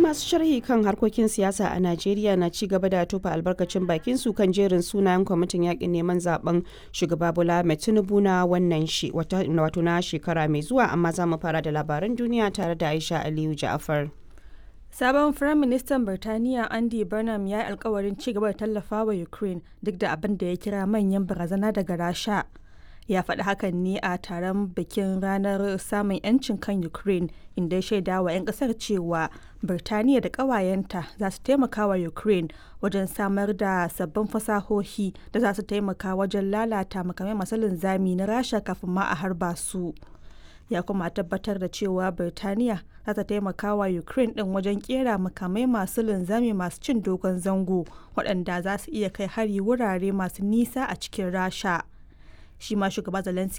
masu sharhi kan harkokin siyasa a Najeriya na ci gaba da tofa albarkacin bakin su kan jerin sunayen kwamitin yakin neman zaben shugaba Bola Ahmed Tinubu na wannan shi wato na shekara mai zuwa amma za mu fara da labaran duniya tare da Aisha Aliyu Ja'afar. Sabon Firaministan Birtaniya Andy Burnham ya yi alkawarin ci gaba da tallafa wa Ukraine duk da abin da ya kira manyan barazana daga Rasha. Ya faɗi hakan ne a taron bikin ranar samun 'yancin kan Ukraine inda ya shaida wa 'yan ƙasar cewa Birtaniya da ƙawayenta za su taimaka wa Ukraine wajen samar da sabbin fasahohi da za su taimaka wajen lalata makamai masu linzami na Rasha kafin ma a harba su. ya kuma tabbatar da cewa Birtaniya za ta taimaka wa Ukraine ɗin wajen kera makamai masu linzami masu cin dogon zango waɗanda za su iya kai hari wurare masu nisa a cikin Rasha. Shi ma shugaba Zelensky